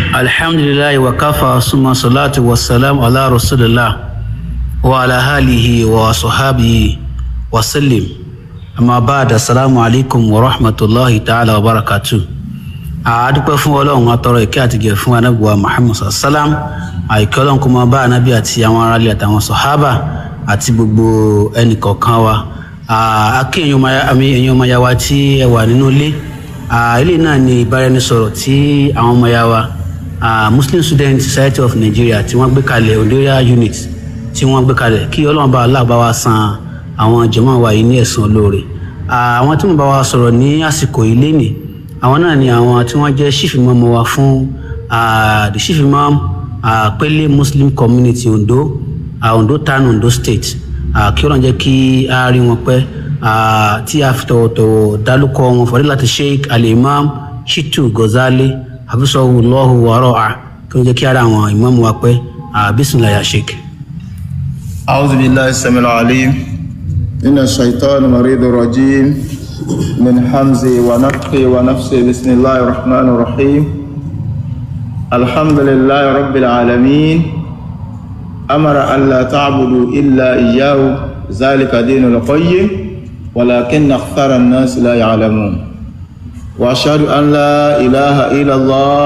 alhamdulilayi wa kafa suma salatu wa salam ala rasulillah wa ala halihi wa sahabihi wa sallim amma ba'da assalamu alaikum wa rahmatullahi ta'ala wa barakatuh a dúpẹ́ fún ọlọ́run atọrọ ìkẹ́ àti gẹ̀ fún anábùwà muhammad sallam àìkẹ́ ọlọ́run kó máa bá anábì àti àwọn aráàlú àtàwọn sọ̀hábà àti gbogbo ẹnìkọ̀ọ̀kan wa akí ẹ̀yin ọmọ ya wa tí ẹ wà nínú ilé ilé náà ni ìbáraẹnisọ̀rọ̀ tí àwọn ọmọ ya wa muslim student society of nigeria tí wọ́n gbé kalẹ̀ ondoria unit tí wọ́n gbé kalẹ̀ kí ọlọ́run bá aláàbá wa san àwọn jàmáà wa yìí ní ẹ̀san olóore àwọn tí wọ́n bá wa sọ̀rọ̀ ní àsìkò yìí lénìí àwọn náà ni àwọn tí wọ́n jẹ́ chief imam wa fún the chief imam pele muslim community ondo ondo town ondo state kí ọlọ́run jẹ́ kí a rí wọn pẹ́ tí a fi tọ̀wọ̀tọ̀wọ̀ dálúkọ wọn fọdí láti sheikh alimam shitu gozali hafisahullahu wara'a kí wọ́n jẹ́ kí a rí àwọn imam wa pẹ́ bisimilayi ya sheikh. أعوذ بالله السميع العليم من الشيطان المريض الرجيم من حمزه ونفخه ونفسه بسم الله الرحمن الرحيم الحمد لله رب العالمين أمر أن لا تعبدوا إلا إياه ذلك دين القيم ولكن أكثر الناس لا يعلمون وأشهد أن لا إله إلا الله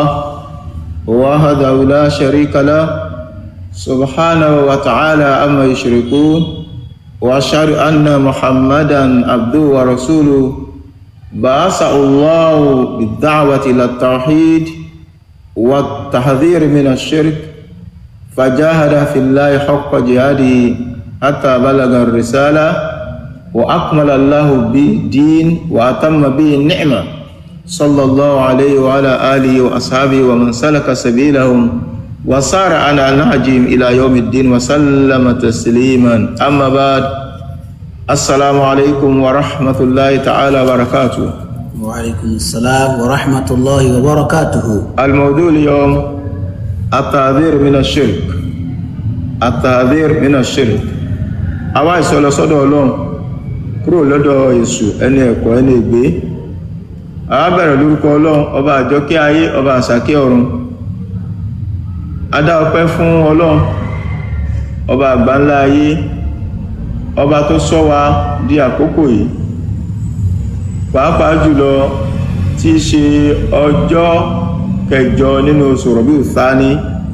وحده لا شريك له سبحانه وتعالى أما يشركون وأشهد أن محمدا عبده ورسوله بعثه الله بالدعوة إلى التوحيد والتحذير من الشرك فجاهد في الله حق جهاده حتى بلغ الرسالة وأكمل الله به الدين وأتم به النعمة صلى الله عليه وعلى آله وأصحابه ومن سلك سبيلهم وصار على نهجهم إلى يوم الدين وسلم تسليما أما بعد السلام عليكم ورحمة الله تعالى وبركاته وعليكم السلام ورحمة الله وبركاته الموضوع اليوم التحذير من الشرك التحذير من الشرك àwa ìsọlọ sọ́dọ̀ Ọlọ́run kúrò lọ́dọ̀ èṣù ẹni ẹ̀kọ́ ẹni ègbé àwa bẹ̀rẹ̀ lórúkọ Ọlọ́run ọba àjọkẹ́ ayé ọba àsàkẹ́ ọ̀run adá ọpẹ́ fún Ọlọ́run ọba àgbáńlá ayé ọba tó ṣọ́ wa di àkókò yìí pàápàá jùlọ tí í ṣe ọjọ́ kẹjọ nínú oṣù rọ̀bí ìsáni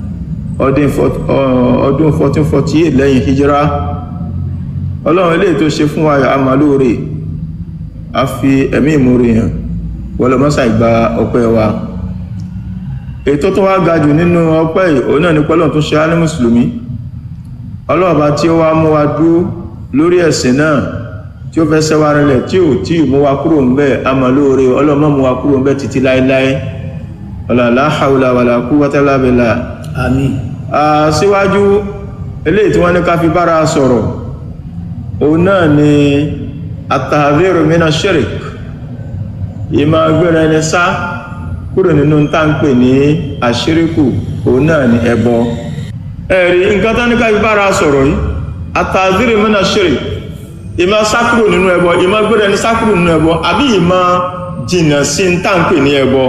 ọdún 1448 lẹ́yìn hijira ọlọ́run ilé tó ṣe fún wa àmàlóore a fi ẹ̀mí ìmúre hàn wọlọmọ́sà ìgbà ọpẹ́ wa ètò tó wá ga jù nínú ọpẹ́ yìí òun náà ní pẹ́lọ̀ tó ṣe á ní mùsùlùmí ọlọ́ọ̀bá tí ó wá mú wa dúró lórí ẹ̀sìn náà tí ó fẹ́ sẹ́wà rẹ̀lẹ̀ tí ò tí mú wa kúrò ń bẹ́ àmàlóore ọlọ́mọ́ mú wa kúrò ń bẹ́ títí láíláí ọ̀làlá haúlà wàlà quwwata illa billah àmín síwájú eléyìí tí wọ́n ní ká fi bára sọ̀rọ̀ òun náà ni at-tahdhiru mina shirk ìmọ̀ agbéra ẹni sá kúrò nínú tá ń pè ní àṣíríkù òun náà ni ẹbọ ẹ̀rí nǹkan tán ní ká fi bára sọ̀rọ̀ yìí at-tahdhiru mina shirk ìmọ̀ sákúrò nínú ẹbọ ìmọ̀ agbéra ẹni sákúrò nínú ẹbọ àbí ìmọ̀ jìnà sí tá ń pè ní ẹbọ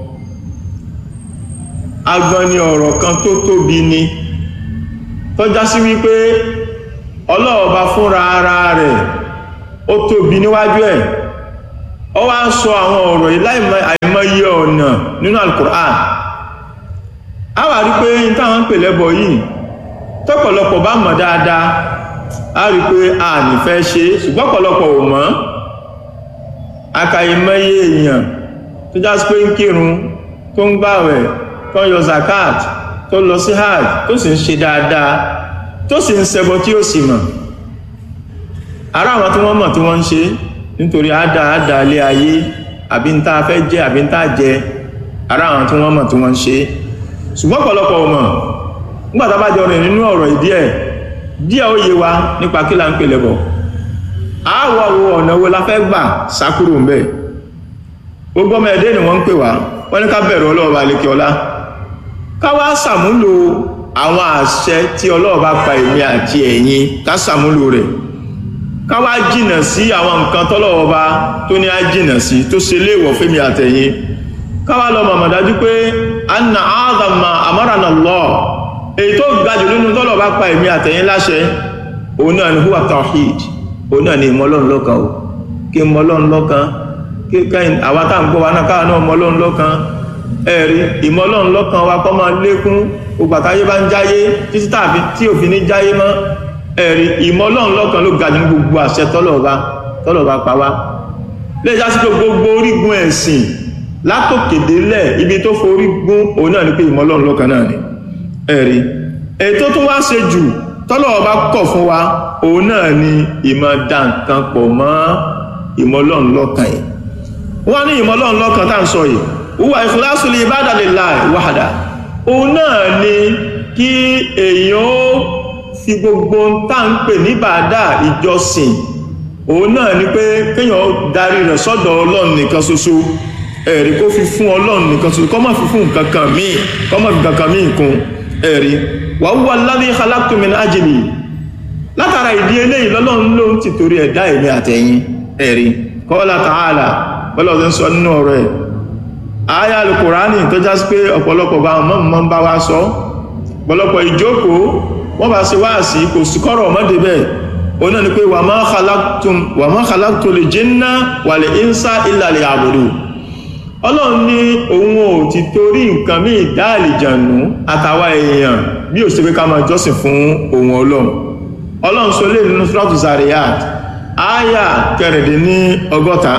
agbọn ni ọ̀rọ̀ kan tó tóbi ni tó já sí wípé ọlọ́ọ̀bá fúnra ara rẹ̀ ó tóbi níwájú ẹ̀ ó wá ń sọ àwọn ọ̀rọ̀ ìláìmọye ọ̀nà nínú Al-Qur'an a wà rí pé ní táwọn ń pè lẹ́bọ yìí tọ́pọ̀lọpọ̀ bá mọ̀ dáadáa a rí pé a nífẹ́ ṣe ṣùgbọ́n pọ̀lọpọ̀ ò mọ̀ akàìmọye èèyàn tó já sí pé ń kírun tó ń gbàwẹ̀ tó ń yọ zakat tó lọ sí hajj tó sì ń ṣe dáadáa tó sì ń ṣẹbọ tí ó sì mọ̀ ara àwọn tí wọ́n mọ̀ tí wọ́n ń ṣe nítorí àdá àdá ilé ayé àbí ń tá fẹ́ jẹ àbí ń tá jẹ ara àwọn tí wọ́n mọ̀ tí wọ́n ń ṣe ṣùgbọ́n pọ̀lọpọ̀ mọ̀ nígbàtà bá jọ rìn nínú ọ̀rọ̀ ìdí ẹ̀ díẹ̀ ó yé wa nípa kí là ń pè lẹ́bọ̀ àwọ̀ wo ọ̀nà wo la fẹ́ gbà sákúrò ń bẹ̀ gbogbo ọmọ ẹ̀dẹ́ ni wọ́n ń pè wá wọ́n ní ká bẹ̀rù ọlọ́ọ̀bá lékè ọlá ká wá sàmúlò àwọn àṣẹ tí ọlọ́ọ̀bá pa èmi àti ẹ̀yin ká sàmúlò rẹ̀ ká wá jìnà sí àwọn nǹkan tọ́lọ́ọ̀bá tó ní á jìnà sí tó ṣe léèwọ̀ fẹ́mi àtẹ̀yin ká wá lọ mọ̀mọ̀ dájú pé anna azama amarana Allah èyí tó gajù nínú tọ́lọ̀ bá pa èmi àtẹ̀yìn láṣẹ òun náà ni huwa tawhid òun náà ni ìmọ̀lọ́run lọ́kan o kí ìmọ̀lọ́run lọ́kan kí kẹ́yìn àwọn tá à ń gbọ́ wa náà káwọn náà ìmọ̀lọ́run lọ́kan ẹ̀rí ìmọ̀lọ́run lọ́kan wa kọ́ máa lékún gbogbo àtàyé bá ń jáyé títí tàbí tí òfin ní jáyé mọ́ ẹ̀rí ìmọ̀lọ́run lọ́kan ló gajù ní gbogbo àṣẹ tọ́lọ̀ bá tọ́lọ̀ bá pa wá lè já sí pé gbogbo orígun ẹ̀sìn látòkèdélẹ̀ ibi tó forí gún òun náà ni pé ìmọ̀lọ́run lọ́kan náà ni ẹ̀rí ètò tó wá ṣe jù tọ́lọ̀ ọba kọ̀ fún wa òun náà ni ìmọ̀ dá nǹkan pọ̀ mọ́ ìmọ̀lọ́run lọ́kan yìí wọ́n ní ìmọ̀lọ́run lọ́kan tá à ń sọ yìí wúwa ikhlasu li ibadatillahi wahda òun náà ni kí èèyàn ó fi gbogbo tá à ń pè ní bàdà ìjọsìn òun náà ni pé kéèyàn darí rẹ̀ sọ́dọ̀ ọlọ́run nìkan ṣoṣo ẹ̀rí kó fi fún ọlọ́run nìkan ṣoṣo kó má fi fún nǹkan kan míì kó má fi nǹkan kan míì kún ẹ̀rí wa huwa alladhi khalaqtu min ajli látara ìdí eléyìí lọ́lọ́run ló ń tìtorí ẹ̀dá èmi àtẹ̀yìn ẹ̀rí qala ta'ala bọ́lá ọ̀dọ́ ń sọ nínú ọ̀rọ̀ ẹ̀ àyà alukùránì tó já sí pé ọ̀pọ̀lọpọ̀ bá wọn mọ́ ń bá wa sọ ọ̀pọ̀lọpọ̀ ìjókòó wọ́n bá ṣe wáàsí kò sí kọ́rọ̀ ọmọdé bẹ́ẹ̀ ó náà ni pé wa ma khalaqtum wa ma khalaqtul jinna wal insa illa liya'budun ọlọ́run ní òun ò ti torí nǹkan míì dá àlìjànú àtàwa èèyàn bí ò sí pé ká máa jọ́sìn fún òun ọlọ́run ọlọ́run sọ lè nínú suratu Zariyat ááyà kẹrìndín ní ọgọ́ta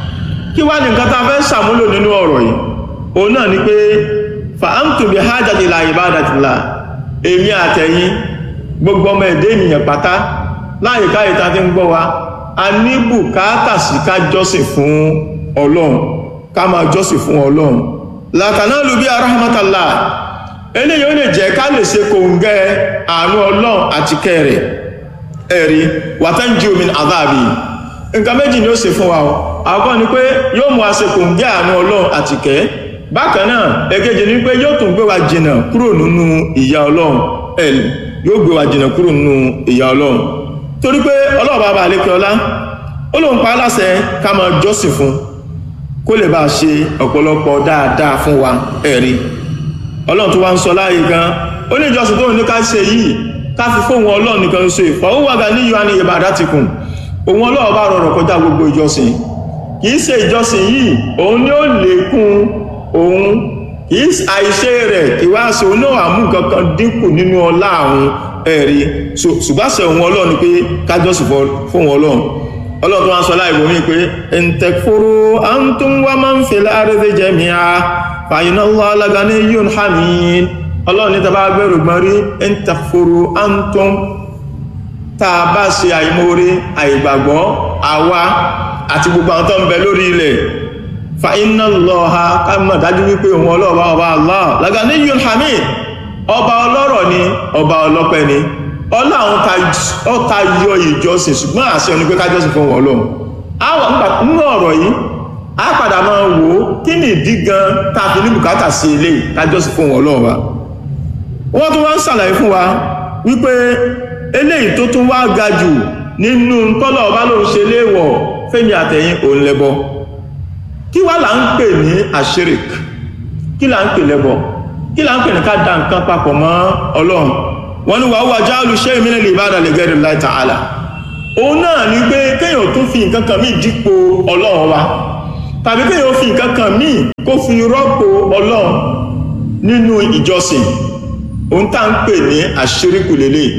kí wá ní nǹkan tá a fẹ́ ṣàmúlò nínú ọ̀rọ̀ yìí òun náà ni pé fa'antum bi hajati ila ibadatillah èmi àtẹ̀yìn gbogbo ọmọ ẹ̀dẹ́ ènìyàn pátá láyé káyé tá a ti ń gbọ́ wa a ní bùkátà sí ká jọ́sìn fún ọlọ́run ká máa jọ́sìn fún ọlọ́run látàná lù bí arahmatallá eléyìí ó lè jẹ́ ká lè ṣe kòǹgẹ́ àánú ọlọ́run àti kẹrẹ̀ ẹ̀rí wàtánjí omi àdáàbì nǹkan méjì ni ó ṣe fún wa o àkọ́ ni pé yóò mú a ṣe kòǹgẹ́ àánú ọlọ́run àti kẹ́ bákan náà èkejì ni pé yóò tún gbé wa jìnà kúrò nínú ìyà ọlọ́run ẹ̀lì yóò gbé wa jìnà kúrò nínú ìyà ọlọ́run torí pé ọlọ́run bàbá àlékè ọlá ó lóun pa á láṣẹ ká máa jọ́sìn fún kó lè bá ṣe ọ̀pọ̀lọpọ̀ dáadáa fún wa ẹ̀rí ọlọ́run tó wá ń sọ láàyè gan ó ní ìjọsìn tó ní ká ṣe yìí ká fi fóun ọlọ́run nìkan ṣe ìfọwọ́wàgà ní yóò ní ìbàdá ti kùn òun ọlọ́run bá rọrùn kọjá gbogbo ìjọsìn kìí ṣe ìjọsìn yìí òun ni ó lékún òun kìí àìṣe rẹ̀ ìwáṣẹ òun náà àmú kankan dínkù nínú ọlá àwọn ẹ̀rí ṣùgbọ́n òun ọlọ́run pé kájọ́sìn fóun ọlọ́run ọlọ́run tó wá sọ láìwò mí pé ẹ̀ǹtẹ̀kfúrú antum wa man fil ardi jami'a fa inna Allaha laghaniyun hamid ọlọ́run ní tàbá gbẹ̀rù gbọ́n rí ẹ̀ǹtẹ̀kfúrú antum tá a bá ṣe àìmóore àìgbàgbọ́ àwa àti gbogbo àwọn tó ń bẹ lórí ilẹ̀ fa inna Allaha ká mọ̀ dájú wípé òun ọlọ́ọ̀bá ọba Allah laghaniyun hamid ọba ọlọ́rọ̀ ni ọba ọlọ́pẹ́ ni ọlá àwọn ọta yọ ìjọsìn ṣùgbọ́n àṣẹ ní pé kájọsìn fún wọn lọ́wọ́ àwọn nínú ọ̀rọ̀ yìí a padà máa wò ó kí ni ìdí gan tá a fi ní bùkátà sí ilé kájọsìn fún wọn lọ́wọ́ wa wọ́n tún wá ń ṣàlàyé fún wa wípé eléyìí tó tún wá ga jù nínú tọ́lọ̀ ọba ló ń ṣe léèwọ̀ fẹ́mi àtẹ̀yìn òun lẹ́bọ kí wá là ń pè ní àṣírík kí là ń pè lẹ́bọ kí là ń pè ní ká da nǹkan papọ̀ mọ́ ọlọ́run wọ́n ní wàá wàjá olùṣẹ́ ìmìnà lè bá dàlẹ̀ gẹ́rẹ̀ láì ta'ala òun náà ní pé kéèyàn tún fi nǹkan kan míì dípò ọlọ́run wa tàbí kéèyàn fi nǹkan kan míì kó fi rọ́pò ọlọ́run nínú ìjọsìn òun tá ń pè ní àṣíríkù lélẹ̀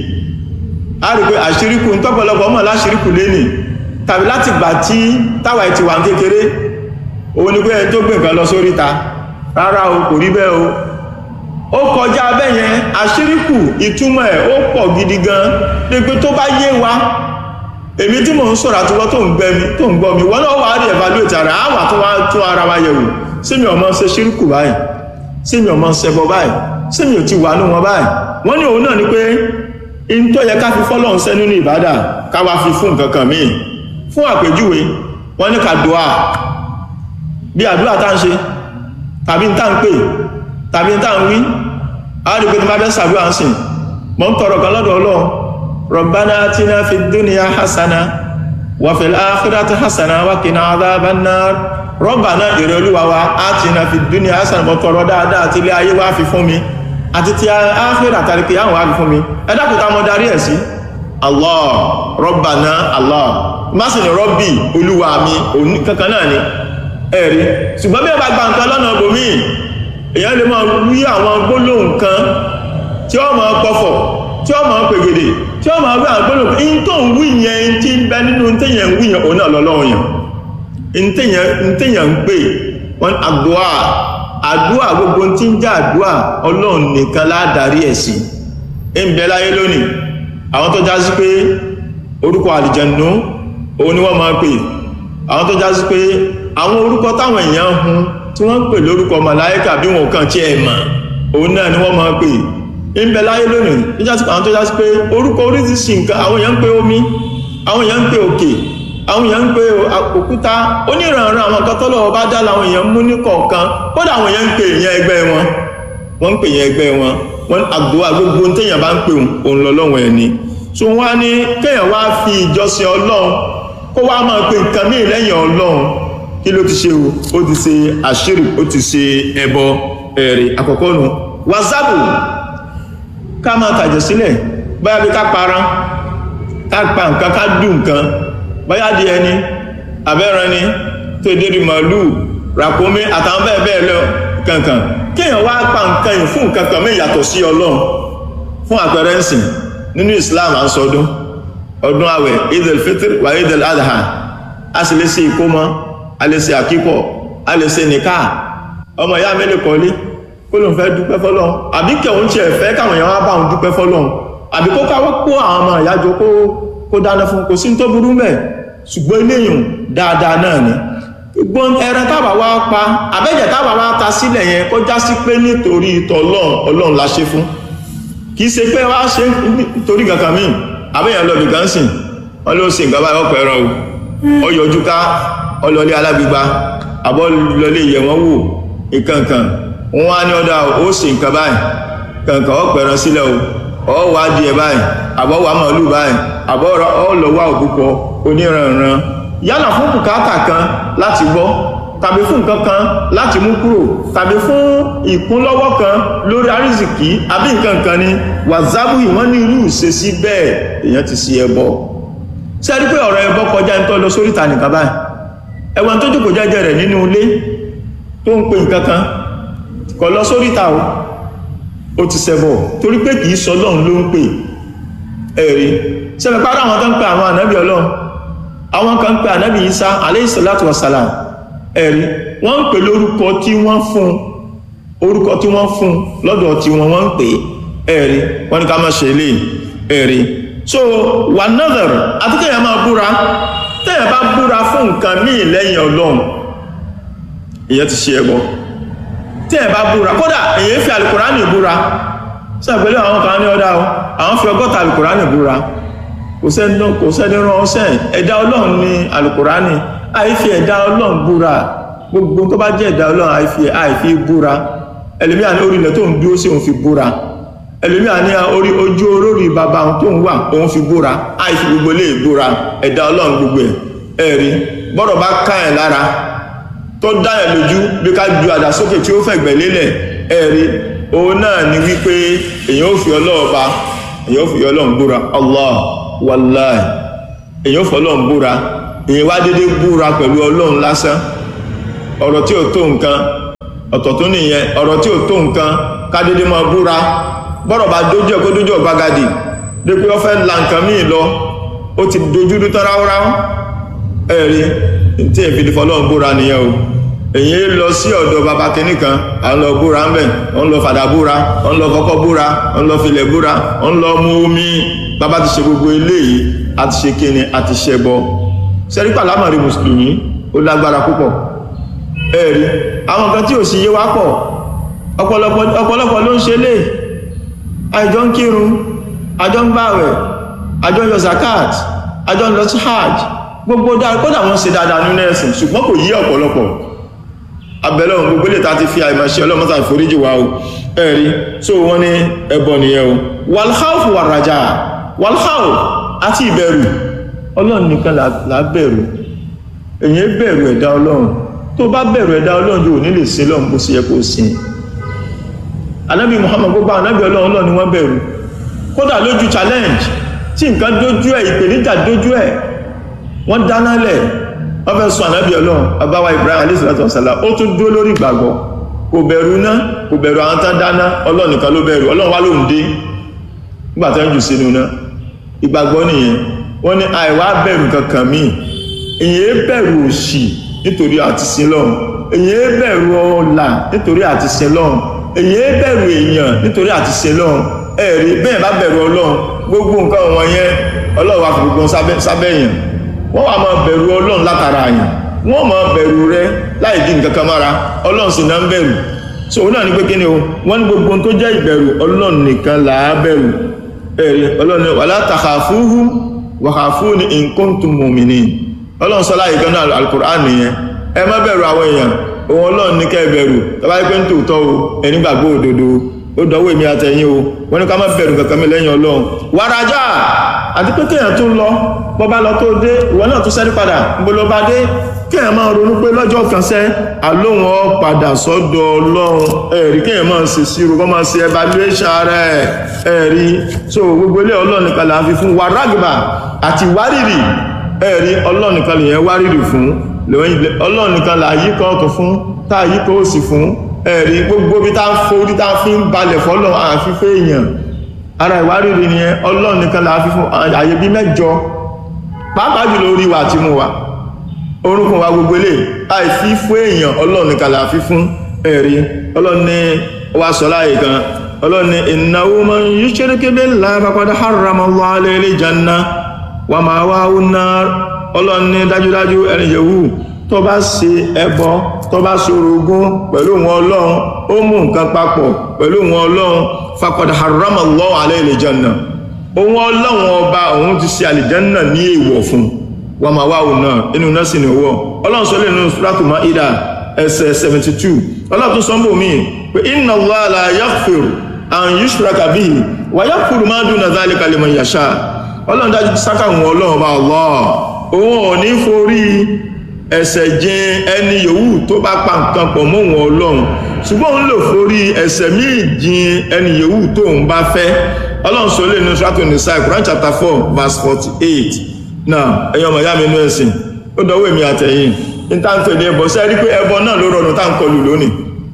a rí pé àṣíríkù ń tọ́pọ̀lọpọ̀ mọ̀ láṣíríkù lẹ́nì tàbí láti gbà tí táwa ti wà kékeré òun ni pé ẹni tó gbé nǹkan lọ sóríta rárá o kò rí bẹ́ẹ̀ o ó kọjá bẹ́yẹn àṣíríkù ìtumọ̀ ẹ̀ ó pọ̀ gidi gan pé tó bá yé wa èmi tí mò ń sọ̀rọ̀ àtiwọ́ tó ń gbẹ́ mi tó ń gbọ́ mi wọ́n náà wà á rí evaluate ara á wà tó wá tún ara wa yẹ̀wò sí mi ọmọ ṣe ṣíríkù báyìí sí mi ọmọ ṣẹbọ báyìí sí mi ò ti wà ní wọn báyìí wọ́n ní òun náà ni pé in tó yẹ ká fi fọ́lọ́run sẹ́ nínú ìbádà ká wá fi fún nǹkan kan míì fún àpèjúwe wọ́n ní ká dùá bí àdúrà tá ń ṣe tàbí tá ń pè tàbí tá ń wí àádìí pé tí máa bẹ́ sàdúrà ń sìn mọ́ ń tọrọ kan lọ́dọ̀ ọlọ́run rọ̀bánà atina fi dúnìyà hasana wà fil akhirati hasana wà qina adhaban nar rọ́bà náà èrè olúwa wa á ti na fi dúnìá hasan mọ́ tọrọ dáadáa àti ilé ayé wá fi fún mi àti ti áfíìrì àtàrí kìí àwọn wá fi fún mi ẹ dákùtà mọ́ darí ẹ̀ sí allah rọ́bà náà allah má sì ní rọ́bì olúwa mi òní kankan náà ni ẹ̀rí ṣùgbọ́n bí ẹ bá gba nǹkan lọ́nà bòmí èèyàn lè máa wí àwọn gbólóhùn kan tí ó máa pọ̀fọ̀ tí ó máa pègèdè tí ó máa wí àwọn gbólóhùn in tó ń wí yẹn tí ń bẹ nínú téèyàn ń wí yẹn òun náà lọ́lọ́run yẹn ntẹ̀yàn ń pè wọn àdúà àdúà gbogbo tí ń jẹ́ àdúà ọlọ́run nìkan ládarí ẹ̀ sí ń bẹ láyé lónìí àwọn tó já sí pé orúkọ àlìjẹ̀nú òun ni wọ́n máa pè àwọn tó já sí pé àwọn orúkọ táwọn èèyàn hun tí wọ́n ń pè lórúkọ màláíkà bí wọn kàn tí ẹ̀ mọ̀ òun náà ni wọ́n máa pè ń bẹ láyé lónìí àwọn tó já sí pé orúkọ oríṣiríṣi nǹkan àwọn èèyàn ń pè omi àwọn èèyàn ń pè òkè àwọn èèyàn ń pe òkúta oníranran àwọn kan tọ́lọ̀ bá dá láwọn èèyàn mú ní kọ̀ọ̀kan kódà àwọn èèyàn ń pe èèyàn ẹgbẹ́ wọn wọ́n ń pe èèyàn ẹgbẹ́ wọn wọ́n àdúrà gbogbo téèyàn bá ń pe òun lọ́lọ́run ẹ̀ ni so wọ́n á ní kéèyàn wá fi ìjọsìn ọlọ́run kó wá máa pe nǹkan míì lẹ́yìn ọlọ́run kí ló ti ṣe o ó ti ṣe àṣírí ó ti ṣe ẹbọ ẹ̀rì àkọ́kọ́ nu wàsápù ká máa tàjẹ̀ sílẹ̀ báyà bí ká parán ká pa nǹkan ká dùn nǹkan báyá di ẹni abẹ́ran ni tó dérí màálù ràkúnmí àtàwọn bẹ́ẹ̀ bẹ́ẹ̀ lọ kankan kíyàn wá pa nǹkan yìí fún nǹkan kan mí yàtọ̀ sí ọlọ́run fún àpẹẹrẹ ń sìn nínú islam à ń sọdún ọdún àwẹ̀ idil fitr wà idil adha a sì lè ṣe ìkómọ a lè ṣe àkíkọ a lè ṣe nìka ọmọ ìyá mi lè kọ́lé kó ló ń fẹ́ dúpẹ́ fọlọ́run àbí kẹ̀hún tiẹ̀ fẹ́ káwọn èèyàn wá bá òun dúpẹ́ fọlọ́run àbí kó káwọ́ kó àwọn ọmọ ìyájọ kó kó dáná fún kò sí tó burú mẹ́ ṣùgbọ́n eléyìn dáadáa náà ni gbọ́n ẹran tábà wá pa àbẹ́jẹ̀ tábà wá ta sílẹ̀ yẹn kó já sí pé nítorí ìtọ̀ ọlọ́run ọlọ́run la ṣe fún kì í ṣe pé wá ṣe nítorí kankan míì àbẹ́yàn lọ bìkan sìn wọ́n ló ṣe nǹkan báyìí ọ̀pọ̀ ẹran o ó yọjú ká ọlọ́lé alágbègbà àbọ̀ lọlé yẹ̀ wọ́n wò ìkankan wọ́n á ní ọ̀dà ó ṣe nǹkan báyìí kankan ọ̀pọ̀ ẹran sílẹ̀ o ọ̀ wá di ẹ̀ báyìí àbọ̀ wà màálù báyìí àbọ̀ ọlọ́wà òbúkọ oníranran yálà fún bùkátà kan láti gbọ́ tàbí fún nǹkan kan láti mú kúrò tàbí fún ìkúnlọ́wọ́ kan lórí àrísìkí àbí nǹkan kan ni wàzábù ìwọ́n ní irú ìṣesí bẹ́ẹ̀ èèyàn ti sí ẹbọ ṣe rí pé ọ̀rọ̀ ẹbọ kọjá ń tọ́ lọ sórí ìta nìkan báyìí ẹ̀wọ̀n tó jókòó jẹ́jẹ́ rẹ̀ nínú ilé tó ń pe nǹkan kan kọ̀ lọ sórí ìta o ó ti ṣẹbọ torí pé kì í sọ lọ́run ló ń pè ẹ̀rí sẹ́mi pàdé àwọn tó ń pè àwọn ànábì ọlọ́run àwọn kan ń pè ànábì Ìsá aléìsọ̀látù wàsàlám ẹ̀rí wọ́n ń pè lórúkọ tí wọ́n fún orúkọ tí wọ́n fún lọ́dọ̀ tí wọ́n wọ́n ń pè ẹ̀rí wọ́n ní ká má ṣe lè ẹ̀rí so wà nọ́dọ̀rọ̀ àti kéèyàn máa búra téèyàn bá búra fún nǹkan míì lẹ́yìn ọlọ́run ìyẹn ti ṣe ẹbọ téèyàn bá búra kódà èyí fi àlùkùránì búra sàpẹ́lẹ̀ àwọn kan ní ọ̀dá o àwọn fi ọgọ́ta alùkùránì búra kò sẹ́ni rán ọsẹ́ ẹ̀dá ọlọ́run ní alùkùránì àìfi ẹ̀dá ọlọ́run búra gbogbo tó bá jẹ́ ẹ̀dá ọlọ́run àìfi àìfi búra ẹlòmí àní orí ilẹ̀ tó ń dúró sí òun fi búra ẹlòmí àní orí ojú olórí bàbá òun tó ń wà òun fi búra àìfi gbogbo lè búra ẹ̀dá ọlọ́run gbogbo ẹ̀ ẹ̀rí bọ́rọ̀ bá ká ẹ̀ lára tó dá ẹ̀ lójú bí ká ju àdá sókè tí ó fẹ̀gbẹ̀ lélẹ̀ ẹ̀rí òun náà ni wípé èyàn ò fi ọlọ́run ba èyàn ò fi ọlọ́run búra allah wallahi èyàn ò fi ọlọ́run búra èyàn wá dédé búra pẹ̀lú ọlọ́run lásán ọ̀rọ̀ tí ò tó nǹkan ọ̀tọ̀ tó nìyẹn ọ̀rọ̀ tí ò tó nǹkan ká dédé máa búra bọ́rọ̀ bá dójú ẹ̀ kó dójú ọ̀gbagadì dé pé ó fẹ́ la nǹkan míì lọ ó ti dojú dú tán ráúráú ẹ̀rí tí èfi di fọlọ́run búra nìyẹn o èyí lọ sí ọ̀dọ̀ bàbá kìíní kan à ń lọ búra ń bẹ̀ ń lọ fàdà búra ń lọ kọ́kọ́ búra ń lọ filẹ̀ búra ń lọ mú omi bàbá ti ṣe gbogbo eléyìí a ti ṣe kíni a ti ṣe bọ sẹ́ríkà lámàrí mùsùlùmí ó lágbára púpọ̀ ẹ̀rí àwọn kan tí ò sí yé wá pọ̀ ọ̀pọ̀lọpọ̀ ló ń ṣe lè àjọ ń kírun àjọ ń gbààwẹ̀ àjọ ń yọ zakat àjọ ń lọ sí hajj gbogbo dáa kódà wọ́n ṣe dáadáa nínú ẹ̀sìn ṣùgbọ́n kò yí ọ̀pọ̀lọpọ̀ abẹ́lẹ̀ ohun gbogbo lè ta ti fi àìmọ̀ṣẹ́ ọlọ́mọ́ta ìforíjì wa o ẹ̀rí so wọ́n ní ẹbọ nìyẹn o walhauf wà rajà walhauf àti ìbẹ̀rù ọlọ́run nìkan là bẹ̀rù èyí bẹ̀rù ẹ̀dá ọlọ́run tó bá bẹ̀rù ẹ̀dá ọlọ́run yóò ní lè sin lọ́run bó ṣe yẹ kó sin anábì muhammad gbogbo anábì ọlọ́run ọlọ́run ni wọ́n bẹ̀rù kódà lójú challenge tí nǹkan dójú ẹ̀ ìpèníjà dójú ẹ̀ wọ́n dáná lẹ̀ wọ́n fẹ́ sọ anábì ọlọ́run abáwa ibrahim alayhi salatu wasalam ó tún dúró lórí ìgbàgbọ́ kò bẹ̀rù iná kò bẹ̀rù àwọn tán dáná ọlọ́run nìkan ló bẹ̀rù ọlọ́run wá lóhun dé nígbà tó ń jù sínú náà ìgbàgbọ́ nìyẹn wọ́n ní àìwá bẹ̀rù kankan míì èyí bẹ̀rù òṣì nítorí àti sin lọ́run èyí bẹ̀rù ọlà nítorí àti sin lọ́run èyí bẹ̀rù èèyàn nítorí àti sin lọ́run ẹ̀rí bẹ́ẹ̀ bá bẹ̀rù ọlọ́run gbogbo nǹkan wọn yẹn ọlọ́run wá fi gbogbo sábẹ́ èèyàn wọ́n wá máa bẹ̀rù ọlọ́run látara àyàn wọ́n máa bẹ̀rù rẹ láì dín nǹkan kan mára ọlọ́run sì náà ń bẹ̀rù so òun náà ní pé kí ni o wọ́n ní gbogbo tó jẹ́ ìbẹ̀rù ọlọ́run nìkan là á bẹ̀rù ẹ̀rí ọlọ́run wala takhafuhum wa khafuni in kuntum mu'minin ọlọ́run sọ láyé gan náà alukur'an nìyẹn ẹ má bẹ̀rù àwọn èèyàn òun ọlọ́run ní kẹ́ bẹ̀rù tọ́ba yẹ pé ń tòótọ́ o ẹni gbàgbọ́ òdodo ó dọ̀wọ́ èmi àtẹ̀yìn o wọ́n ní ká má bẹ̀rù kankan mi lẹ́yìn ọlọ́run wàrájà àti pé kéèyàn tún lọ bọ́ bá lọ tó dé ìwọ náà tún sẹ́rí padà níbo ló bá dé kéèyàn máa ronú pé lọ́jọ́ kan sẹ́ àlóhùn ọ padà sọ́dọ̀ ọlọ́run ẹ̀rí kéèyàn máa ṣe sírò kọ́ máa ṣe evaluation rẹ̀ ẹ̀rí so gbogbo ilé ọlọ́run nìkan là ń fi fún wàrágbà àti wárìrì ẹ̀rí ọlọ́run nìkan lè yẹn wárìrì fún ọlọ́run nìkan là yí kan ọ̀tún fún tá a yí kan òsì fún ẹ̀rí gbogbo bí tá ń forí tá fi ń balẹ̀ fọ́lọ̀ àfífẹ́ èèyàn ara ìwárìrì ni ọlọ́run nìkan là á fi fún àyè bí mẹ́jọ pàápàá jùlọ orí wa àti mú wa orúkún wa gbogbo ilé àìfí fún èèyàn ọlọ́run nìkan là á fi fún ẹ̀rí ọlọ́run ní wa sọ láàyè kan ọlọ́run ní innahu man yushrik billahi faqad harrama Allahu alayhi al-jannah wa ma'wahu an-nar ọlọ́run ní dájúdájú ẹni yẹ̀wù tó bá ṣe ẹbọ tó bá ṣorogún pẹ̀lú wọn ọlọ́run ó mú nǹkan papọ̀ pẹ̀lú wọn ọlọ́run faqad harrama Allahu alayhi al-jannah òun ọlọ́run ọba òun ti ṣe àlìjánà ní èèwọ̀ fún wa ma'wahu an-nar inú náà sì ní owó ọlọ́run sọ lẹ́nu Suratul Maida ẹsẹ̀ 72 ọlọ́run tún sọ́mbò míì pé inna Allaha la yaghfiru an yushraka bihi wa yaghfiru ma duna dhalika liman yasha ọlọ́run dájú sáká wọn ọlọ́run bá Allah òun ò ní forí ẹ̀ṣẹ̀ jìn ẹni yòówù tó bá pa nǹkan pọ̀ mọ́ wọn ọlọ́run ṣùgbọ́n òun lò forí ẹ̀ṣẹ̀ míì jìn ẹni yòówù tó ń bá fẹ́ ọlọ́run sọ lè ní Suratul Nisa Quran chapter four verse forty eight náà ẹ̀yin ọmọ ìyá mi inú ẹ̀sìn ó dọ̀wọ́ èmi àtẹ̀yìn ní tá à ń pè ní ẹbọ sẹ́ẹ̀rí pé ẹbọ náà ló rọrùn tá à ń kọlù lónìí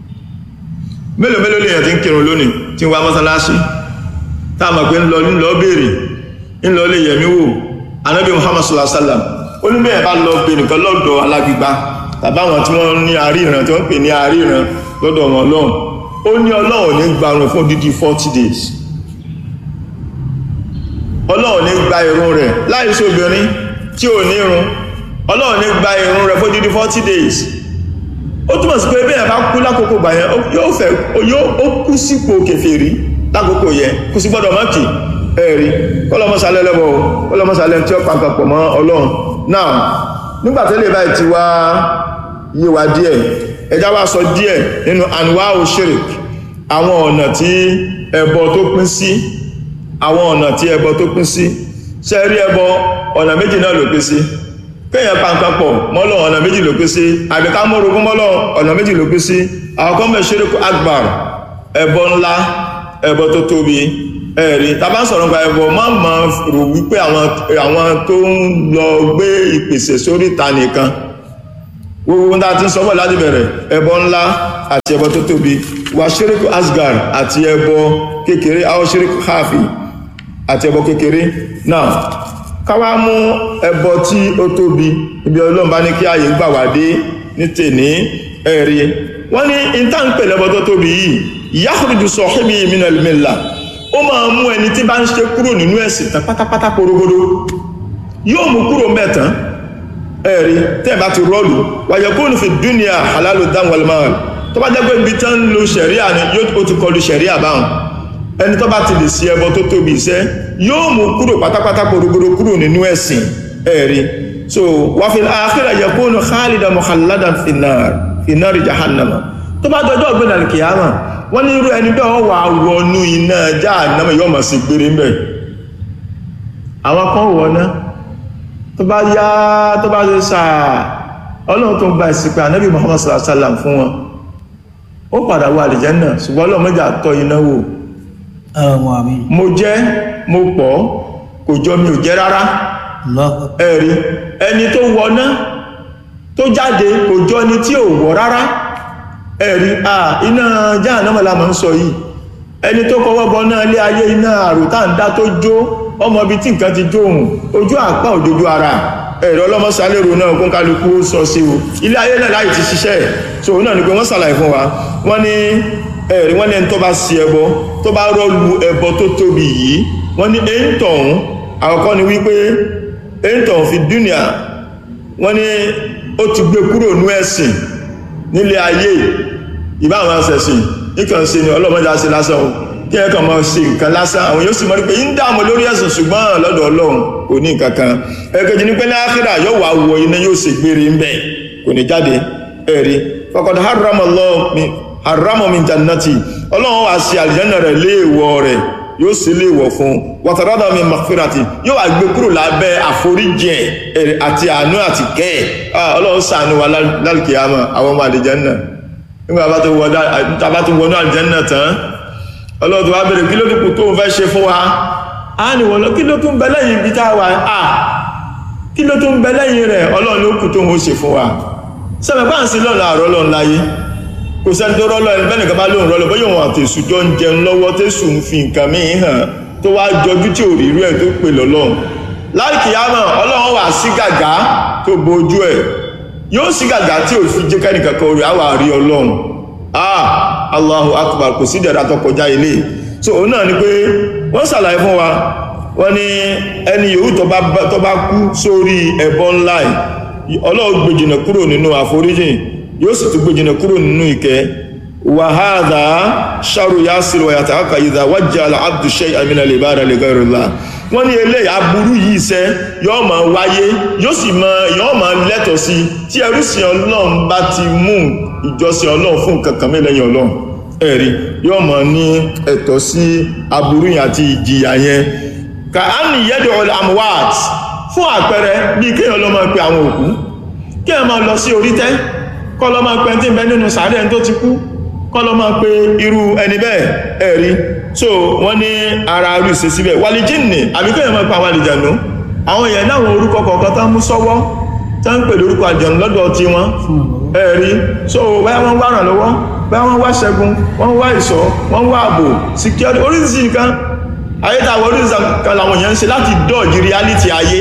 mélòó mélòó lèèyàn ti ń kírun lónìí tí ń wá mọ́sálásí tá a mọ̀ pé ń lọ ń lọ béèrè ń lọ lè yẹ̀mí wò anábì muhammad sallallahu alaihi wasallam ó ní bẹ́ẹ̀ bá lọ bẹ nìkan lọ́dọ̀ alágbègbà tàbí àwọn tí wọ́n ní àríran tí wọ́n pè ní àríran lọ́dọ̀ wọn lọ́hùn ó ní ọlọ́run ní gbarun fún dídí forty days ọlọ́run ní gba irun rẹ̀ láìsí obìnrin tí ò ní irun ọlọ́run ní gba irun rẹ̀ fún dídí forty days ó túmọ̀ sí pé bẹ́ẹ̀ bá kú lákòókò gbà yẹn yóò fẹ́ ó kú sípò kèfèrí lákòókò yẹn kò sí gbọ́dọ̀ mọ́kì ẹ̀rí kọ́lọ́mọ́sálẹ́ lẹ́bọ̀ kọ́lọ́mọ́sálẹ́ tí ó pàkàpọ̀ mọ́ ọlọ́run náà nígbàtẹ́lẹ̀ báyìí ti wá yé wa díẹ̀ ẹjá wá sọ díẹ̀ nínú anwa oshirik àwọn ọ̀nà tí ẹbọ tó pín sí àwọn ọ̀nà tí ẹbọ tó pín sí ṣe rí ẹbọ ọ̀nà méjì náà ló pín sí kéèyàn pàǹpàpọ̀ mọ́lọ̀ ọ̀nà méjì ló pín sí àbíká mọ́rogún mọ́lọ̀ ọ̀nà méjì ló pín sí àwọn kan bẹ̀ shirik akbar ẹbọ ńlá ẹbọ tó tóbi ẹ̀rí tàbá sọ̀rọ̀ nípa ẹbọ má ma rò wípé àwọn tó ń lọ gbé ìpèsè sórí ìta nìkan gbogbo ń dá tí ń sọ́bọ̀ láti bẹ̀rẹ̀ ẹbọ ńlá àti ẹbọ tó tóbi wà ṣíríkù asgar àti ẹbọ kékeré àwọn ṣíríkù hafi àti ẹbọ kékeré náà káwá mú ẹbọ tí ó tóbi ibi ọlọ́run bá ní kí ààyè gbà wá dé ní tèní ẹ̀rí wọ́n ní ìtànpẹ̀ lẹ́bọ tó tóbi yìí yakhruju sahibi minal millah ó máa mú ẹni tí bá ń ṣe kúrò nínú ẹ̀sìn tán pátápátá porogodo yóò mú kúrò mẹ́tàn ẹ̀rí tẹ́ẹ̀bá ti rọ́ọ̀lù wàyẹ̀ kó ní fi dúnìá halalu dáwọlmáwàl tó bá jẹ́gbẹ́ ibi tán lo ṣẹ̀ríà ni yóò ti kọlu ṣẹ̀ríà báhùn ẹni tó bá ti lè sí ẹbọ tó tóbi iṣẹ́ yóò mú kúrò pátápátá porogodo kúrò nínú ẹ̀sìn ẹ̀rí so wà fi àkírà yẹ kó ní khalidan mukhalladan finnar finnari jahannama tó bá dọjọ́ ọ̀gbìn alkiyama wọ́n ní irú ẹni bẹ́ẹ̀ wọ́n wà wọnú iná Jahannama yóò mọ̀ sí gbére mbẹ̀ àwọn kan wọ̀ ná tó bá yá tó bá ṣe sáà ọlọ́run tó ń gba ìsìnkú ànábì muhammad sallallahu alaihi wasallam fún wọn ó padà wọ àlìjẹ́nà ṣùgbọ́n ọlọ́run mẹ́jà tọ́ iná wò Allahumma amin. mo jẹ́ mo pọ̀ kò jọ mi ò jẹ́ rárá Allahu akbar. ẹ̀rí ẹni tó wọná tó jáde kò jọ ni tí ò wọ̀ rárá ẹ̀rí à iná jahannama la máa ń sọ yìí ẹni tó kọwọ́ bọ náà lé ayé iná àrùtá ń dá tó jó ọmọ ibi tí nǹkan ti jó òun ojú àpá òdodo ara ẹ̀rọ ọlọ́mọsálérò náà kún kálukú ó sọ sí o ilé ayé náà láì ti ṣiṣẹ́ so òun náà ni pé wọ́n sàlàyé fún wa wọ́n ní ẹ̀rí wọ́n ní ẹni tó bá sí ẹbọ tó bá rọ́lu ẹbọ tó tóbi yìí wọ́n ní èyí tọ̀hún àkọ́kọ́ ni wípé èyí tọ̀hún fi dúnìá wọ́n ní ó ti gbé kúrò ní ẹ̀sìn nílé ayé ìbá àwọn asẹ̀sìn nìkan sí ni ọlọ́mọdé ṣe lásán o kí ẹ kàn máa ṣe nǹkan lásán àwọn yóò sì mọ̀ pé ń dààmú lórí ẹ̀sìn ṣùgbọ́n lọ́dọ̀ ọlọ́run kò ní nǹkan kan ẹ̀kejì ní pé ní ákírà yóò wá wọ iná yóò ṣe gbére ń bẹ̀ kò ní jáde ẹ̀rí faqad harrama Allahu min harrama min jannati ọlọ́run wá sí àlìjẹ́nà rẹ̀ léèwọ̀ rẹ̀ yóò sì léèwọ̀ fún wàtàrádà min maghfirati yóò wá gbé kúrò lábẹ́ àforíjì ẹ̀ àti àánú àti kẹ́ ẹ̀ ọlọ́run ṣàánú wa lálùkìyàmọ̀ àwọn ọmọ àlìjẹ́nà nígbà bá tó wọnú àlìjẹ́nà tán ọlọ́run tó wá bẹ̀rẹ̀ kí ló dúkù tó ń fẹ́ ṣe fún wa a ní wọ́n lọ kí ló tún bẹ lẹ́yìn ibi táwà à kí ló tún bẹ lẹ́yìn rẹ̀ ọlọ́run ló kù tó ń ṣe fún wa sẹ́mẹ̀ bá ń sin lọ́nà àrọ́ lọ́n láyé kò sẹ́ni tó rọ́lọ́ ẹni bẹ́ẹ̀ nìkan bá lóun rọ́lọ́ bóyá òun àti èṣù jọ ń jẹun lọ́wọ́ tẹ́sù ń fi nǹkan míì hàn tó wá jọjú tí ò rí irú ẹ̀ tó pè lọ́lọ́run láìkìyàmọ̀ ọlọ́run wà sí gàgá tó bojú ẹ̀ yóò sí gàgá tí ò fi jẹ́ kẹ́nìkan kan orí àwà rí ọlọ́run ah allahu akbar kò sí dẹ̀ra tó kọjá ilé so òun náà ni pé wọ́n ṣàlàyé fún wa wọ́n ní ẹni yòówù tó bá kú sórí ẹbọ ńlá ọlọ́run gbèjìnà kúrò nínú àforíjìn yóò sì tún gbèjìnà kúrò nínú ìkẹ́ wàhádà ṣàrù yásìrì wàyàtà aka ìdá wájà aláàbdù ṣe àmìnà lè bá rẹ̀ lè gẹ́rù lá wọ́n ní eléyìí aburú yìí iṣẹ́ yóò máa wáyé yóò sì máa yóò máa lẹ́tọ̀ sí tí ẹrú sí ọlọ́run bá ti mú ìjọsìn ọlọ́run fún kankan mi lẹ́yìn ọlọ́run ẹ̀rí yóò máa ní ẹ̀tọ́ sí aburú yẹn àti ìjìyà yẹn ka á ní yẹ́dọ̀ ọ̀lẹ́ amuwaat fún àpẹẹrẹ bí kéèyàn lọ máa pe àwọn òkú kéèyàn máa lọ sí orí tẹ́ kọ́ lọ máa pe ẹni tí ń bẹ nínú sàárẹ̀ tó ti kú kọ́ lọ máa pe irú ẹni bẹ́ẹ̀ ẹ̀rí so wọ́n ní ara rí ṣe síbẹ̀ wàlìjínì àbí kéèyàn máa pa àwọn àlìjànú àwọn èèyàn náwọn orúkọ kọ̀ọ̀kan tán mú sọ́wọ́ tán ń pè lórúkọ àjọ̀nù lọ́dọ̀ tí wọ́n ẹ̀rí so báyá wọ́n wá ràn lọ́wọ́ báyá wọ́n wá ṣẹ́gun wọ́n wá ìṣọ́ wọ́n wá ààbò security oríṣiríṣi nǹkan ayé tàwọn oríṣiríṣi kan làwọn èèyàn ń ṣe láti dọ́ọ̀jì reality ayé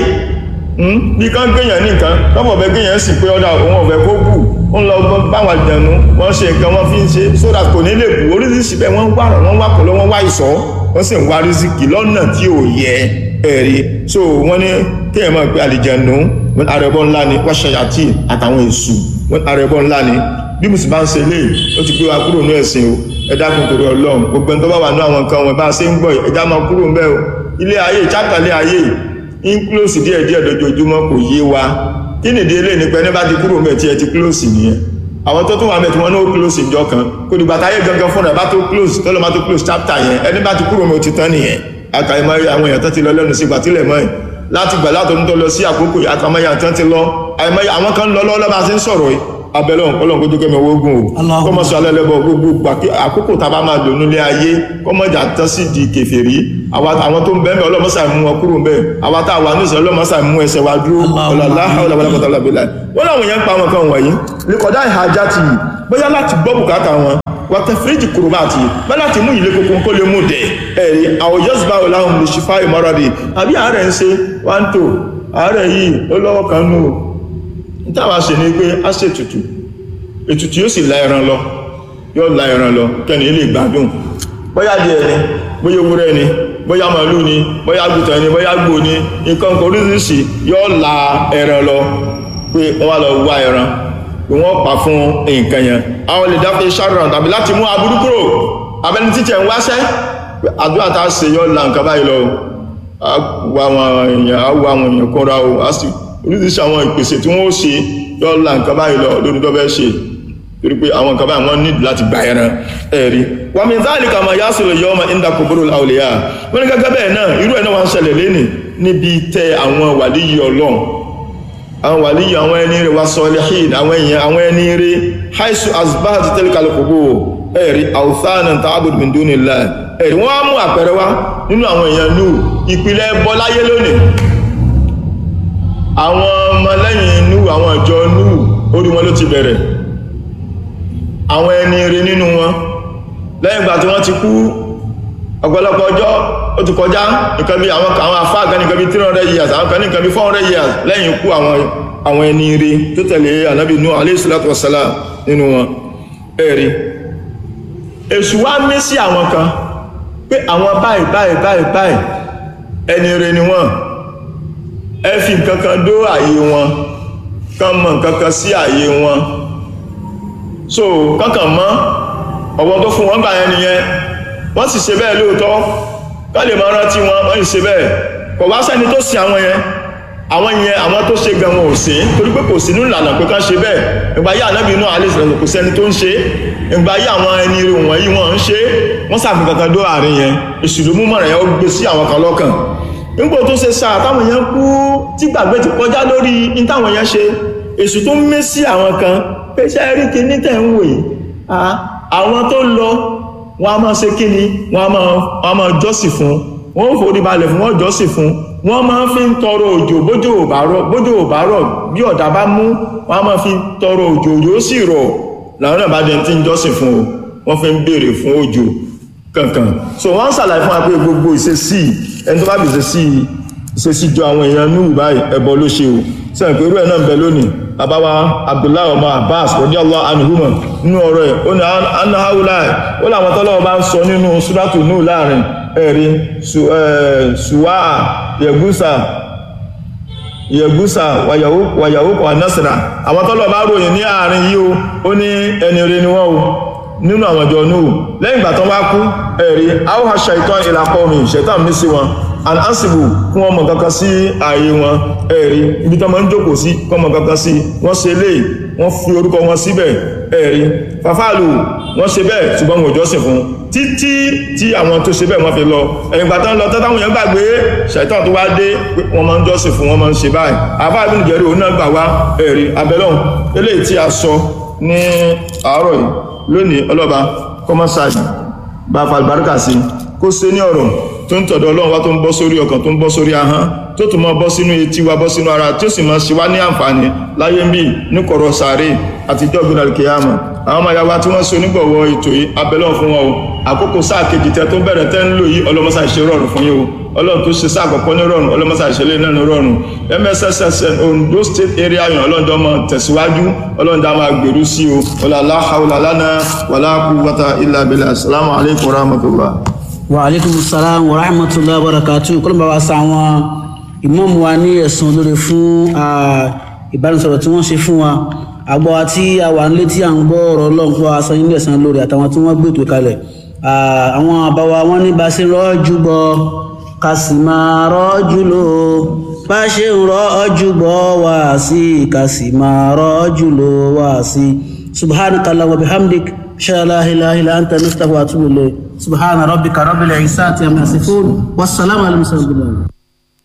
bí kan gbéyàn ní nǹkan lọ́pọ̀ ọ̀bẹ gbéyàn sì pé ọ̀dà òun ọ̀bẹ kó kù ó ń lọ báwọn àjẹ̀nú wọ́n ṣe nǹkan wọ́n fi ń ṣe so that kò ní lè bù oríṣiríṣi bẹ́ẹ̀ wọ́n wá ràn wọ́n wá pẹ̀lú wọ́n wá ìṣọ́ wọ́n sì ń wá rísíkì lọ́nà tí ò yẹ ẹ̀rí so wọ́n ní kéèyàn máa pe àlìjẹ̀nú arẹbọ ńlá ni wọ́n ṣayàtì àtàwọn èṣù arẹbọ ńlá ni bí mo sì bá ń ṣe lé ó ti gbé wa kúrò ní ẹ̀sìn o ẹ dákun torí ọlọ́run gbogbo ẹni tó bá wà ní àwọn nǹkan wọn bá a ṣe ń gbọ́ ẹja máa kúrò ń bẹ́ o ilé ayé ìjákàlẹ̀ ayé ń close díẹ̀ díẹ̀ lójoojúmọ́ kò yé wa kí nìdí eléyìí nípa ẹni bá ti kúrò mẹ́ tí ẹ ti close nìyẹn àwọn tó tún wà mẹ́ tí wọ́n náà close ìjọ kan kò dìgbà táyé gangan fúnra bá tó close tó lọ́ máa tó close chapter yẹn ẹni bá ti kúrò mẹ́ ó ti tán nìyẹn àkàìmọ́ àwọn èèyàn tó ti lọ lẹ́nu sí ìgbà tílẹ̀ mọ́ ẹ̀ láti gbà látọ̀dún tó lọ sí àkókò àkàìmọ́ èèyàn tó ti lọ àìmọ́ àwọn kan lọ lọ́wọ́ bá ti ń sọ̀rọ̀ yìí abẹ́lẹ̀ ọ̀pọ̀lọ̀ kó jókè mẹ́wọ́ ogun o kọ́mọ́ sọ alẹ́lẹ́bọ̀ gbogbo àkókò tàbá máa lò nílé ayé kọ́mọ́jà tán sí di kèfèrí àwọn tó ń bẹ́ẹ̀ ọlọ́mọ́sà mú wọn kúrò bẹ́ẹ̀ àwọn tá a wà nísìn ọlọ́mọ́sà mú ẹsẹ̀ wa dúró ọlọ́láhàwọ̀lábàlábàlábàlá wọ́n láwọn yẹn ń pa àwọn kan wọ̀nyí lẹ́kọ̀dá ìhàjá ti yìí bóyá láti gbọ́ bùkátà wọn wà tẹ fíríjì kúrò bá ti bẹ́ láti mú ilé kókó kó lè mú dẹ̀ ẹ̀rí àwọn yọ́sùbá ọ̀làhùn lè ṣe fáì mọ́rọ̀dì àbí àárẹ̀ ń ṣe wá ń tò àárẹ̀ yìí ó lọ́wọ́ kan nù ìtawà ṣe ní pé a ṣe ètùtù ètùtù yóò sì la ẹran lọ yóò la ẹran lọ kẹ́ni ilé ìgbádùn bóyá díẹ̀ ni bóyá ewúrẹ́ ni bóyá màálù ni bóyá àgùtàn ni bóyá gbò ni nǹkan kan oríṣiríṣi yóò la ẹran lọ pé wọ́n wá lọ wá ẹran pé wọ́n pa fún nǹkan yẹn àwọn lè dáfẹ́ sharon tàbí láti mú aburú kúrò abẹni títẹ̀ ń wáṣẹ́ àdúrà tá a ṣe yóò la nǹkan báyìí lọ àwọn èèyàn àwọn èèyàn kọ́ra o a sì oríṣiríṣi àwọn ìpèsè tí wọ́n ó ṣe yọ́ la nǹkan báyìí lọ lórí tó bẹ́ ṣe torí pé àwọn nǹkan báyìí wọ́n nílò láti gba ẹran ẹ̀rí wà mí záàlì kàmà yá sọ̀rọ̀ yọ ọmọ ìdá kòbóró àwòlẹ́yà wọ́n ní gẹ́gẹ́ bẹ́ẹ̀ náà irú ẹ̀ náà wọ́n ń ṣẹlẹ̀ lẹ́nì níbi tẹ àwọn wàlíyí ọlọ́run àwọn wàlíyì àwọn ẹni rẹ̀ wá salihin àwọn èèyàn àwọn ẹni rẹ̀ haisu asbahat tilkal qubur ẹ̀rí awthana ta'bud min dunillah ẹ̀rí wọ́n á mú àpẹẹrẹ wá nínú àwọn èèyàn nù ìpìlẹ̀ ẹbọ láyé lónìí àwọn ọmọlẹ́yìn nù àwọn ìjọ nù orí wọn ló ti bẹ̀rẹ̀ àwọn ẹni rẹ̀ nínú wọn lẹ́yìn ìgbà tí wọ́n ti kú ọ̀pọ̀lọpọ̀ ọjọ́ ó ti kọjá nǹkan bí àwọn àwọn àfáà kan nǹkan bí 300 years àwọn kan nǹkan bí 400 years lẹ́yìn ikú àwọn àwọn ẹni rí tó tẹ̀lé ànábì Nuh alayhi salatu wassalam nínú wọn ẹ̀rí èṣù wá mí sí àwọn kan pé àwọn báyìí báyìí báyìí báyìí ẹni rí ni wọ́n ẹ fi nǹkan kan dó àyè wọn kán mọ nǹkan kan sí àyè wọn so kankan mọ́ ọ̀wọ́n tó fún wọn gbà yẹn nìyẹn wọ́n sì ṣe bẹ́ẹ̀ lóòótọ́ ká lè máa rántí wọn wọ́n sì ṣe bẹ́ẹ̀ kò wá sẹ́ni tó sin àwọn yẹn àwọn yẹn àwọn tó ṣe gan wọn ò sí torí pé kò sínú ìlànà pé ká ṣe bẹ́ẹ̀ ìgbà yí ànábì inú alẹ́ ìsìlẹ̀ kò sẹ́ni tó ń ṣe ìgbà yí àwọn ẹni rẹ̀ wọ̀nyí wọ́n ń ṣe wọ́n sàfihàn kankan dó àárín yẹn èṣù ló mú mọ̀ràn yẹn ó gbé sí àwọn kan lọ́kàn nígbò tó ṣe sáà táwọn yẹn kú tí gbàgbé ti kọjá lórí ní táwọn yẹn ṣe èṣù tó ń mé sí àwọn kan pé ṣe rí kíní tẹ̀ ń wò yìí àwọn tó lọ wọ́n a máa ṣe kí ni wọ́n a máa jọ́sì fún wọ́n forí balẹ̀ fún wọ́n jọ́sì fún wọ́n máa fi ń tọrọ òjò bójò òbárọ̀ bójò òbárọ̀ bí ọ̀dà bá mú wọ́n a máa fi tọrọ òjò òjò ó sì rọ̀ làwọn náà bá dẹ̀ tí ń jọ́sì fún o wọ́n fi ń béèrè fún òjò kankan so wọ́n ń ṣàlàyé fún wa pé gbogbo ìṣesí ẹni tó bá bí ìṣesí ìṣesí jọ àwọn èèyàn ní ìbáyìí ẹbọ ló ṣe o sẹ́yìn pé irú ẹ̀ náà ń bẹ lónìí àbáwá abdullahi ọmọ abbas radiyallahu anhuma nínú ọ̀rọ̀ ẹ̀ ó ní anáhàúláì ó làwọn tọ́lọ́wọ́ bá ń sọ nínú súrátù nù láàrin ẹ̀rí ṣùwáà yẹ̀gúsà yẹ̀gúsà wàyàwókọ̀ anásìrà àwọn tọ́lọ́wọ́ bá ròyìn ní àárín yìí o ó ní ẹni rẹ̀ ni wọ́n o nínú àwọn ọjọ́ nù lẹ́yìn ìgbà tán wá kú ẹ̀rí áwọ̀ ṣàìtàn ìlàkọ́ mi ṣẹ̀tàn mí sí wọn and ansibu kún ọmọ kankan sí ààyè wọn ẹ̀rí ibi tán máa ń jókòó sí kọmọ kankan sí wọ́n ṣe lè wọ́n fi orúkọ wọn síbẹ̀ ẹ̀rí fàfáàlù wọ́n ṣe bẹ́ẹ̀ ṣùgbọ́n wọn ò jọ́sìn fún títí tí àwọn tó ṣe bẹ́ẹ̀ wọ́n fi lọ ẹ̀yìn gbà tán lọ tán táwọn èèyàn gbàgbé ṣàìtàn tó wá dé pé wọ́n máa ń jọ́sìn fún wọ́n máa ń ṣe báyìí àfáà bí nìjẹ́rì òun náà gbà wá ẹ̀rí abẹ́lọ́hùn eléyìí tí a sọ ní àárọ̀ yìí lónìí ọlọ́ba kọ́mọ́sáàdì bá falbarka sí kó ṣe ní ọ̀rọ̀ tó ń tọ̀dọ̀ ọlọ́run wá tó ń bọ́ sórí ọkàn tó ń bọ́ sórí ahọ́n tó tún mọ́ bọ́ sínú etí wa bọ́ sínú ara tí ó sì máa ṣe wá ní àǹfààní láyé ń bí ní kọ̀rọ̀ sàárè àti ìjọba kìyàmù àwọn ọmọ yàwá tí wọ́n so nígbọ̀wọ́ ètò yìí abẹ́lọ́ fún wọn o àkókò sáà kejì tẹ tó bẹ̀rẹ̀ tẹ́ ń lò yìí ọlọ́mọsà ìṣe rọrùn fún yín o ọlọ́run tó ṣe sáà kọ̀kọ́ ní rọrùn ọlọ́mọsà ìṣẹ̀lẹ̀ náà ní rọrùn mssn ondo state area yan ọlọ́njọ́ mọ tẹ̀síwájú ọlọ́njọ́ máa gbèrú sí o ọlọ́lá haúlá lánàá wàlá quwwata illa billah assalamu alaikum warahmatullah wa alaikum salam wa rahmatullahi wa barakatuh kọ́lọ́ bá wa sa àwọn ìmáàmù wa ní ẹ̀sùn olóore fún ìbánisọ̀rọ̀ tí wọ́n ṣe fún wa àgbọ̀ àti àwà nílé tí à ń gbọ́ ọ̀rọ̀ ọlọ́nkọ́ asan ilé ẹ̀sán lórí àtàwọn tí wọ́n gbé ètò kalẹ̀ àwọn àbáwa wọn ní bá ṣe rọ́jú bọ́ ká sì máa rọ́jú lò bá ṣe ń rọ́jú bọ́ wá sí ká sì máa rọ́jú lò wá sí subhanaka allahumma wa bihamdik شاء لا إله إلا أنت نستغفرك وأتوب إليك سبحان ربك رب العزة عما يصفون والسلام على المرسلين